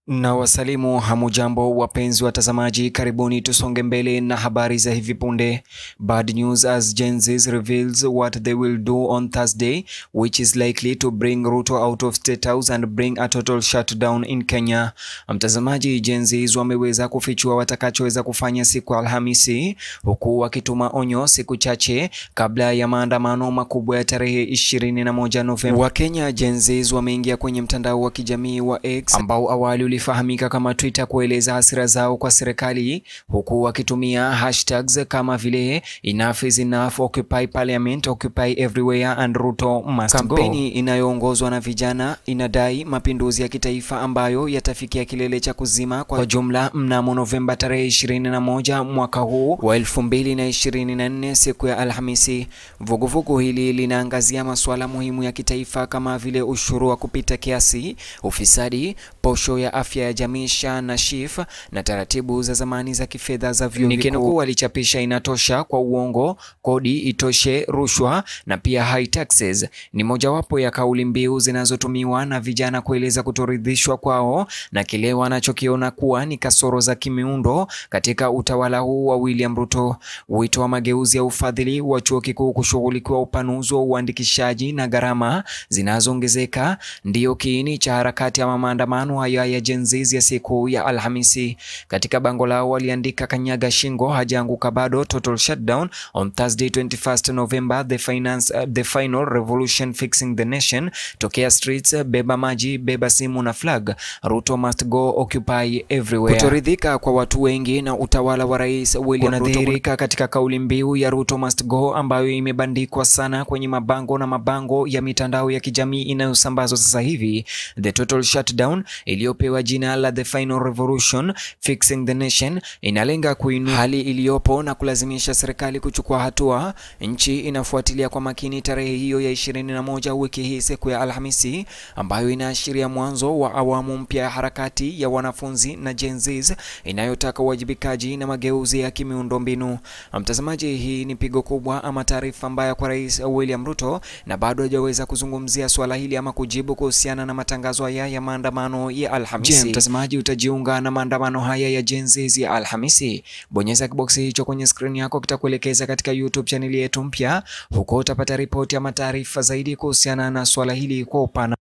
Na wasalimu hamujambo, wapenzi watazamaji, karibuni tusonge mbele na habari za hivi punde. Bad news as Gen Z reveals what they will do on Thursday which is likely to bring Ruto out of state house and bring a total shutdown in Kenya. Mtazamaji, Gen Z wameweza kufichua watakachoweza kufanya siku ya Alhamisi, huku wakituma onyo siku chache kabla ya maandamano makubwa ya tarehe 21 Novemba. Wakenya Gen Z wameingia kwenye mtandao wa kijamii wa X ambao awali ulifahamika kama Twitter kueleza hasira zao kwa serikali huku wakitumia hashtags kama vile enough is enough, occupy parliament, occupy everywhere and Ruto must go. Kampeni inayoongozwa na vijana inadai mapinduzi ya kitaifa ambayo yatafikia kilele cha kuzima kwa jumla mnamo Novemba tarehe 21 mwaka huu wa 2024 siku ya Alhamisi. Vuguvugu hili linaangazia masuala muhimu ya kitaifa kama vile ushuru wa kupita kiasi, ufisadi, posho ya afya ya jamii SHA na SHIF na taratibu za zamani za kifedha za vyuo vikuu. Nikinukuu, walichapisha inatosha kwa uongo, kodi itoshe, rushwa na pia high taxes ni mojawapo ya kauli mbiu zinazotumiwa na vijana kueleza kutoridhishwa kwao na kile wanachokiona kuwa ni kasoro za kimiundo katika utawala huu wa William Ruto. Wito wa mageuzi ya ufadhili wa chuo kikuu kushughulikiwa upanuzi wa uandikishaji na gharama zinazoongezeka ndiyo kiini cha harakati ya maandamano haya ya Gen Z ya siku ya Alhamisi. Katika bango lao waliandika, kanyaga shingo hajaanguka bado, total shutdown on Thursday 21st November, the finance, uh, the final revolution fixing the nation, tokea streets, beba maji, beba simu na flag, Ruto must go, occupy everywhere. Kutoridhika kwa watu wengi na utawala wa Rais William Ruto kunadhihirika katika kauli mbiu ya Ruto must go ambayo imebandikwa sana kwenye mabango na mabango ya mitandao ya kijamii inayosambazwa sasa hivi. The total shutdown iliyopewa jina la The Final Revolution Fixing the Nation inalenga kuinua hali iliyopo na kulazimisha serikali kuchukua hatua. Nchi inafuatilia kwa makini tarehe hiyo ya 21 wiki hii, siku ya Alhamisi, ambayo inaashiria mwanzo wa awamu mpya ya harakati ya wanafunzi na Gen Z inayotaka uwajibikaji na mageuzi ya kimiundombinu. Mtazamaji, hii ni pigo kubwa ama taarifa mbaya kwa Rais William Ruto, na bado hajaweza kuzungumzia swala hili ama kujibu kuhusiana na matangazo haya ya maandamano ya Alhamisi. Je, mtazamaji utajiunga na maandamano haya ya Gen Z ya Alhamisi? Bonyeza kiboksi hicho kwenye skrini yako, kitakuelekeza katika YouTube chaneli yetu mpya. Huko utapata ripoti ama taarifa zaidi kuhusiana na swala hili kwa upana.